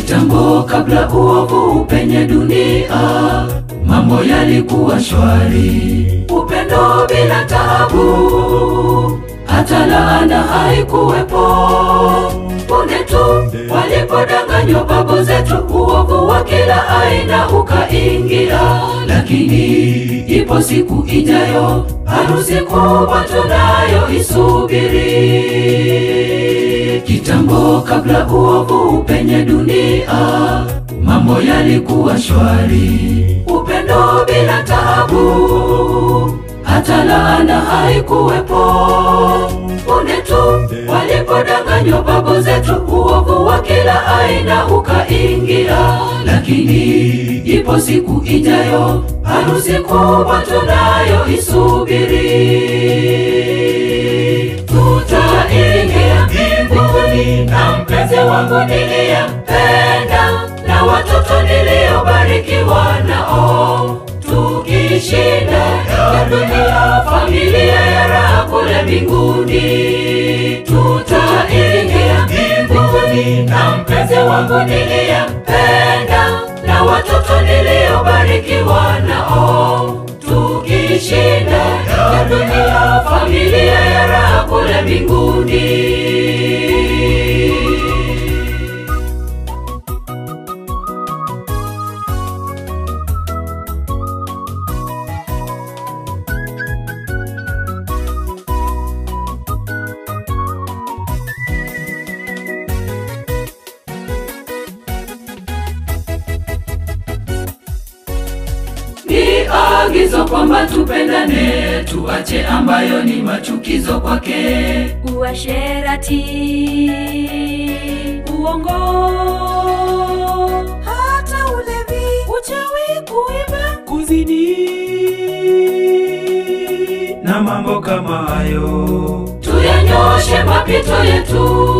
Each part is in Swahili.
Kitambo kabla uovu upenye dunia, mambo yalikuwa shwari, upendo bila taabu, hata laana haikuwepo. Punde tu walipodanganywa babu zetu, uovu wa kila aina ukaingia. Lakini ipo siku ijayo, harusi kubwa tunayo isubiri. Kitambo kabla uovu upenye dunia, mambo yalikuwa shwari, upendo bila taabu, hata laana haikuwepo. Punde tu walipodanganywa babu zetu, uovu wa kila aina ukaingia. Lakini ipo siku ijayo, harusi kubwa tunayo isubiri. Tutaingia mbinguni na mpenzi wangu niliyempenda, na watoto niliyobarikiwa nao, tukishinda ya dunia, familia ya raha kule mbinguni. Tutaingia mbinguni na mpenzi wangu niliyempenda, na watoto niliyobarikiwa nao, tukishinda ya dunia, familia ya raha kule mbinguni. Ni agizo kwamba tupendane, tuache ambayo ni machukizo kwake. uasherati, uongo, hata ulevi, uchawi, kuiba, kuzini na mambo kama hayo. tuyanyoshe mapito yetu.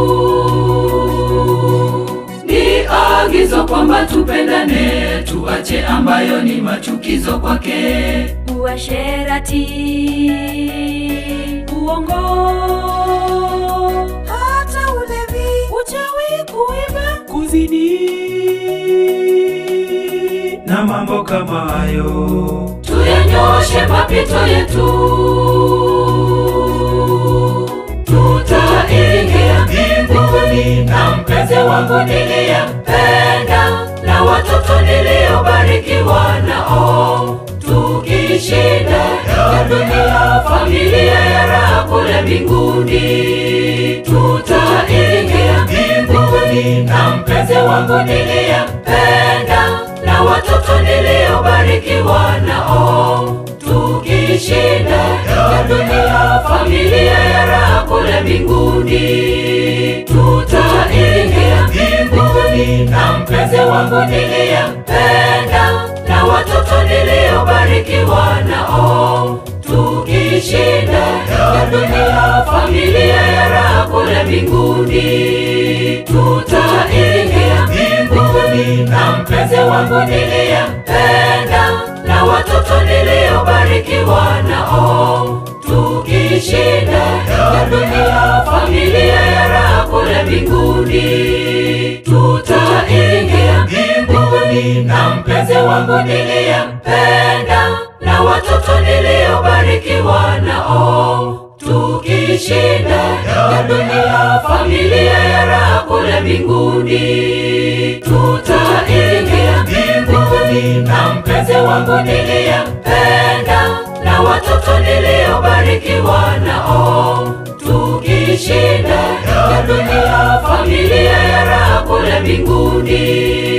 Ni agizo kwamba tupendane, tuache ambayo ni machukizo kwake. uasherati, uongo, hata ulevi, uchawi, kuiba, kuzini na mambo kama hayo. tuyanyoshe mapito yetu. Tutaingia mbinguni na mpenzi wangu niliyempenda, na watoto niliyobarikiwa nao, tukishinda ya dunia, familia ya raha kule mbinguni. Tutaingia mbinguni na mpenzi wangu niliyempenda, na watoto niliyobarikiwa nao, tukishinda ya dunia, familia ya raha kule mbinguni. Tutaingia mbinguni na mpenzi wangu niliyempenda, na watoto niliyobarikiwa nao, tukishinda ya dunia, familia ya raha kule mbinguni. Tutaingia mbinguni na mpenzi wangu niliyempenda, na watoto niliyobarikiwa nao, tukishinda ya dunia, familia ya raha kule mbinguni. Tutaingia mbinguni na mpenzi wangu niliyempenda, na watoto niliyobarikiwa nao, tukishinda ya dunia, familia ya raha kule mbinguni. Tutaingia mbinguni na mpenzi wangu niliyempenda, na watoto niliyobarikiwa nao, tukishinda ya dunia, familia ya raha kule mbinguni.